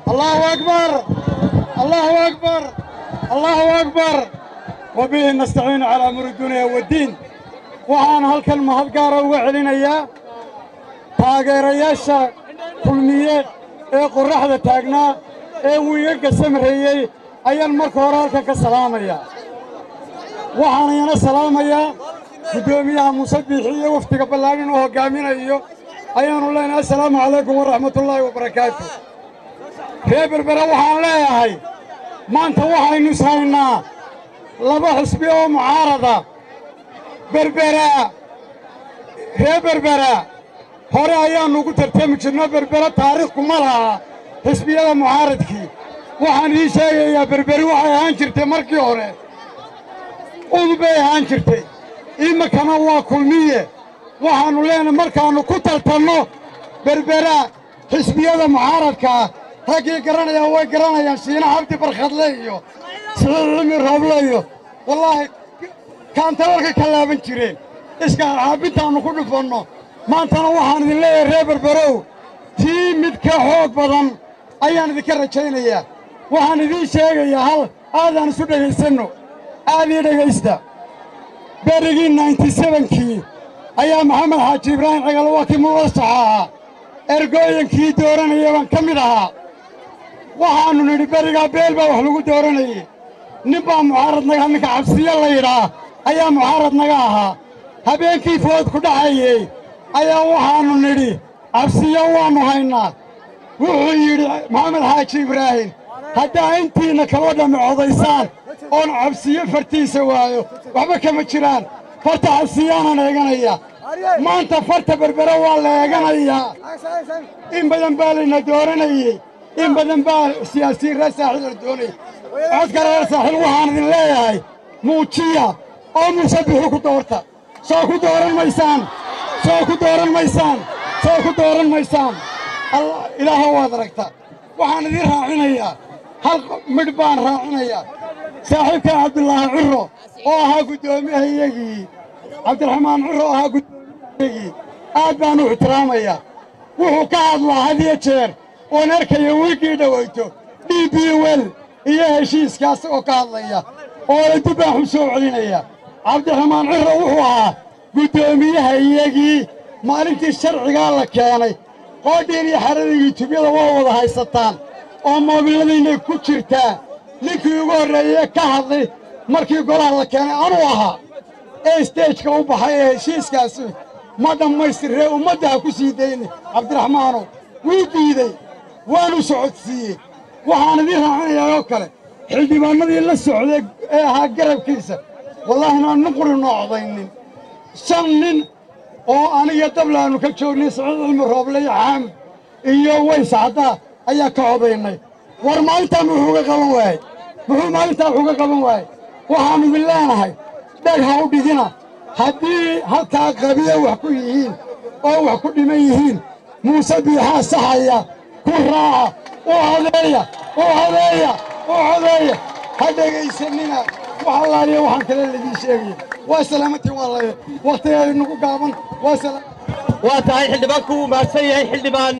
allahu akbar allahu akbar allahu akbar wabihi nastaciinu calaa amuri dunya waddiin waxaan halkan mahad gaara uga celinayaa taageerayaasha kulmiye ee qorraxda taagnaa ee wiigaga samreeyey ayaan marka hore halkan ka salaamayaa waxaan iyana salaamayaa guddoomiyaha muuse biixi iyo wafdiga ballaadhin uu hoggaaminayo ayaannu leenahay assalaamu calaykum waraxmatullaahi wabarakaatu ree berbera waxaan leeyahay maanta waxaynu ishaynaa laba xusbi oo mucaarada berberaa ree berberaa hore ayaannu ugu tartami jirno berbera taariikh kuma laha xisbiyada mucaaradkii waxaan ii sheegayaa berberi waxay ahaan jirtay markii hore udubay ahaan jirtay iminkana waa kulmiye waxaannu leenahay markaannu ku tartanno berbera xisbiyada mucaaradkaa raggii garanayaan way garanayaan shiina cabdi barkhadle iyo siciid cimi rooble iyo wallaahi kaantalarka ka laaban jireen iska caabintaannu ku dhufanno maantana waxaan idin leeyahay reer berberow tii mid ka xoog badan ayaan idinka rajaynayaa waxaan idiin sheegayaa hal aadaan isu dhegaysanno aad ii dhegaysta berigii nainti sebankii ayaa maxamed xaaji ibraahim cigalo waa kii muwasaxa ahaa ergooyinkii dooranaya baan ka mid ahaa waxaannu nidhi berigaa beel baa wax lagu dooranayey nin baa mucaarad naga ninka cabsiyo la yidhaa ayaa mucaarad naga ahaa habeenkii food ku dhacayey ayaa waxaannu nidhi cabsiyo waannu haynaa wuxuu yidhi maxamed xaaji ibraahim haddaa intiinna kaba dhammi codaysaan oon cabsiyo fartiisa waayo waxba kama jiraan farta cabsiyaanaan eeganaya maanta farta berbere waa la eeganayaa in badan baa layna dooranayey in badan baa siyaasiyiin reer saaxiil la doonayay codka reer saaxiil waxaan idin leeyahay muujiya oo muuse bixi ku doorta soo ku dooran maysaan soo ku dooran maysaan soo ku dooran maysaan ilaaha waad aragta waxaan idiin raacinayaa hal midh baan raacinayaa saaxiibkan cabdulaahi ciro oo ahaa guddoomiyahayagii cabdiraxmaan ciro oo ahaa guddoomiyahayagii aad baan u ixtiraamayaa wuxuu ka hadlaa had iyo jeer oon arkaya wiiggii dhowayto d b wel iyo heshiiskaas oo ka hadlaya oo idib baan xu soo celinaya cabdiraxmaan ciro wuxuu ahaa guddoomiyaha iyagii maalintii sharcigaa la keenay qoodhiin iyo xaradii yutubyada waa wada haysataan oo moobiladiinay ku jirtaa ninkii ugu horreeyey ka hadlay markii golaha la keenay anuu ahaa ee isteejka u baxay ee heshiiskaasi ma dhammaystirree ummadda ha ku sii dayni cabdiraxmaanow wuu diidey waanu socodsiiyey waxaan idiin raacinayaa oo kale xildhibaannadii la socday ee ahaa garabkiisa wallaahi naan nuquri noo codaynin shan nin oo aniga dablaannu ka joognay siciid cilmi rooble iyo xaamud iyo ways caddaa ayaa ka codaynay war maalintaa muxuu ga qaban waayey muxuu maalintaa wuxuu ga qaban waayey waxaannu idin leenahay dheg ha u dhigina haddii halkaa qabiya wax ku yihiin oo wax ku dhiman yihiin muuse biixaa saxaya ku raaca u codeeya u codeeya u codeeya ha dhegaysanina wax allaaliya waxaan kale laidiin sheegaya waa salaamatii waa lay wakhtigeeda nagu gaaban waa waa tahay xildhibaanku uu mahadsan yahay xildhibaan